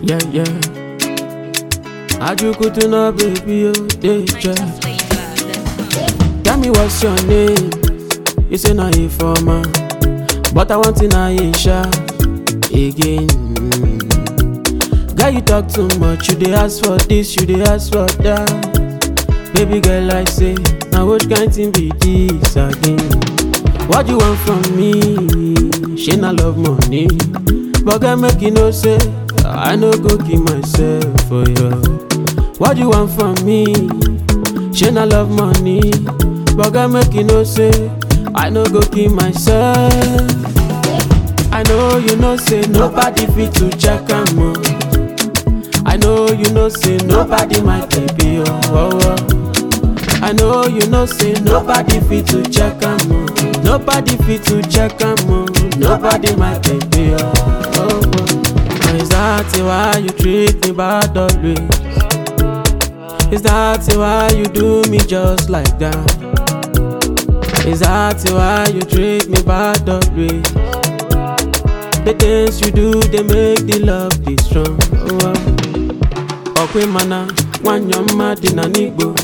Yeah, yeah. Ajukutu no baby, oh, danger. Tell me what's your name? You say na informer, but I want in Aisha again. Mm. Girl, you talk too much. You dey ask for this, you dey ask for that. Baby girl, I say, now which kind thing be this again? What you want from me? She not love money, but girl, make you know say I no go kill myself for you. What you want from me? She not love money, but girl, make you know say I no go kill myself. I know you know say nobody fit to check am o. I know you know say nobody my baby oh, oh, oh. I know you know say nobody fit to check am o. Nobody fit to check am o. Nobody my baby oh, oh, oh. Is that why you treat me bad always? Is that why you do me just like that? Is that why you treat me bad always? The things you do, they make the love be strong. Oh, oh. Okwe mana, nwanyọ mma dị na n'Igbo.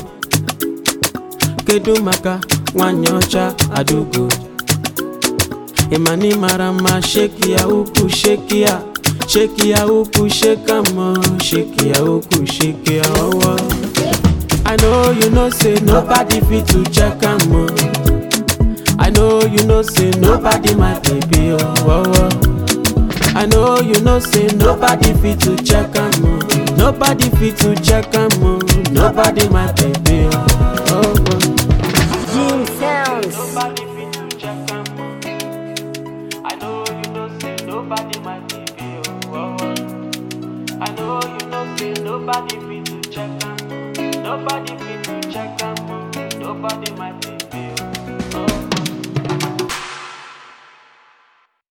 Kedu maka nwanyị ọcha Adugo? Ịma na ị mara mma, sheki ya ukwu, sheki ya. Sheki ya ukwu, sheka mọ, sheki ya ukwu, sheki ya ọwọ. I know you know say nobody fit to check am o. I know you know say nobody my baby oh, oh, oh. I know you know say nobody fit to check am o. Nobody fit to check am o. Nobody my baby oh, oh, oh. Jim Sounds. Nobody fit to check am o. I know you know say nobody my baby oh, oh, oh. I know you know say nobody fit to check am o. Nobody fit to check am o. Nobody my